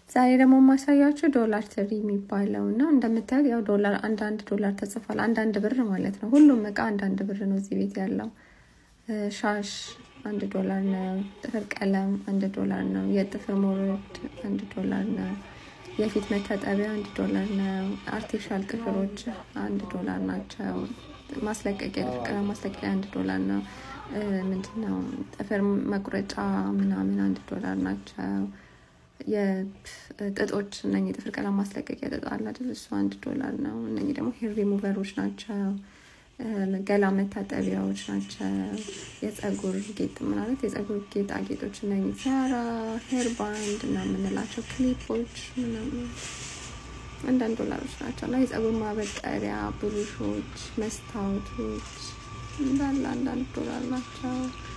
ዛሬ ደግሞ የማሳያችሁ ዶላር ትሪ የሚባለው እና እንደምታዩት ያው ዶላር አንዳንድ ዶላር ተጽፏል። አንዳንድ ብር ማለት ነው። ሁሉም እቃ አንዳንድ ብር ነው እዚህ ቤት ያለው። ሻሽ አንድ ዶላር ነው። ጥፍር ቀለም አንድ ዶላር ነው። የጥፍር ሞረድ አንድ ዶላር ነው። የፊት መታጠቢያ አንድ ዶላር ነው። አርቲፊሻል ጥፍሮች አንድ ዶላር ናቸው። ማስለቀቂያ ጥፍር ቀለም ማስለቀቂያ አንድ ዶላር ነው። ምንድነው ጥፍር መቁረጫ ምናምን አንድ ዶላር ናቸው። የጥጦች እነ ጥፍር ቀለም ማስለቀቂያ ጥጥ አለ አይደል? እሱ አንድ ዶላር ነው። እነ ደግሞ ሄር ሪሙቨሮች ናቸው። ገላ መታጠቢያዎች ናቸው። የጸጉር ጌጥ ማለት የጸጉር ጌጣጌጦች እነ ቲያራ፣ ሄር ባንድ እና የምንላቸው ክሊፖች ምናምን አንዳንድ ዶላሮች ናቸው እና የጸጉር ማበጠሪያ ብሩሾች፣ መስታወቶች እንዳለ አንዳንድ ዶላር ናቸው።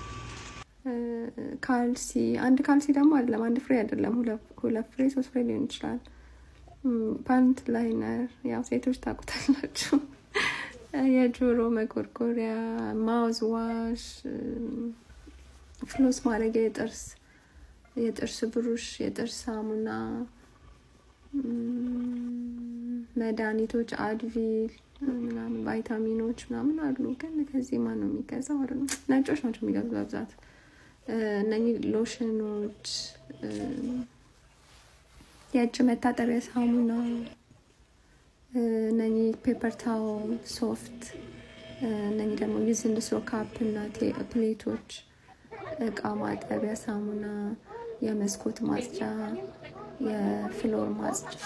ካልሲ አንድ ካልሲ ደግሞ አይደለም፣ አንድ ፍሬ አይደለም፣ ሁለት ፍሬ ሶስት ፍሬ ሊሆን ይችላል። ፓንት ላይነር ያው ሴቶች ታውቁታላችሁ። የጆሮ መጎርጎሪያ፣ ማውዝ ዋሽ፣ ፍሎስ ማድረጊያ፣ የጥርስ የጥርስ ብሩሽ፣ የጥርስ ሳሙና፣ መድኃኒቶች፣ አድቪል ምናምን ቫይታሚኖች ምናምን አሉ። ግን ከዚህ ማን ነው የሚገዛው? አለ ነጮች ናቸው የሚገዙት በብዛት እነኚህ ሎሽኖች፣ የእጅ መታጠቢያ ሳሙና፣ እነኚህ ፔፐር ታውል፣ ሶፍት፣ እነኚህ ደግሞ ዩዝንድ ስሮ ካፕ እና ፕሌቶች፣ እቃ ማጠቢያ ሳሙና፣ የመስኮት ማጽጃ፣ የፍሎር ማጽጃ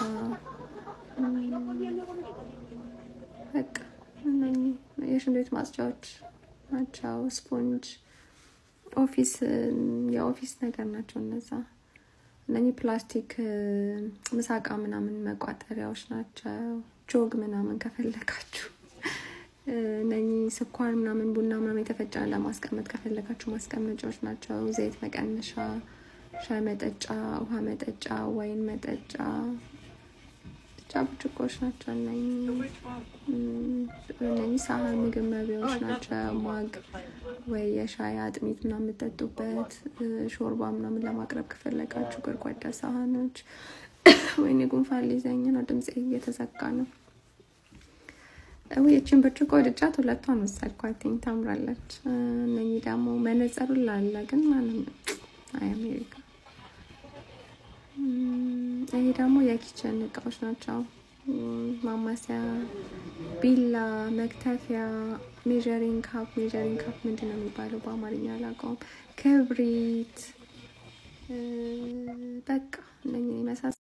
በቃ እነኚህ የሽንት ቤት ማጽጃዎች ናቸው። ስፖንጅ ኦፊስ የኦፊስ ነገር ናቸው እነዛ። እነኚህ ፕላስቲክ ምሳቃ ምናምን መቋጠሪያዎች ናቸው። ጆግ ምናምን ከፈለጋችሁ እነኚህ ስኳር ምናምን ቡና ምናምን የተፈጨ ለማስቀመጥ ከፈለጋችሁ ማስቀመጫዎች ናቸው። ዘይት መቀነሻ፣ ሻይ መጠጫ፣ ውሃ መጠጫ፣ ወይን መጠጫ ብቻ ብርጭቆች ናቸው። እነኚህ ሳህን ምግብ መቢያዎች ናቸው። ማግ ወይ የሻይ አጥሚት ምናምን የምጠጡበት ሾርባ ምናምን ለማቅረብ ከፈለጋችሁ ጎድጓዳ ሳህኖች። ወይኔ ጉንፋን ሊይዘኝ ነው፣ ድምፄ እየተዘጋ ነው። ይችን ብርጭቆ ወድጃት ሁለቷን ወሰድኳትኝ፣ ታምራለች። እነኚህ ደግሞ መነጸሩ ላለ ግን ማንም አይ አሜሪካ ይሄ ደግሞ የኪችን እቃዎች ናቸው። ማማሰያ፣ ቢላ፣ መክተፊያ፣ ሜዠሪንግ ካፕ። ሜዠሪንግ ካፕ ምንድን ነው የሚባለው በአማርኛ አላውቀውም። ክብሪት፣ በቃ እነኝን ይመሳሰል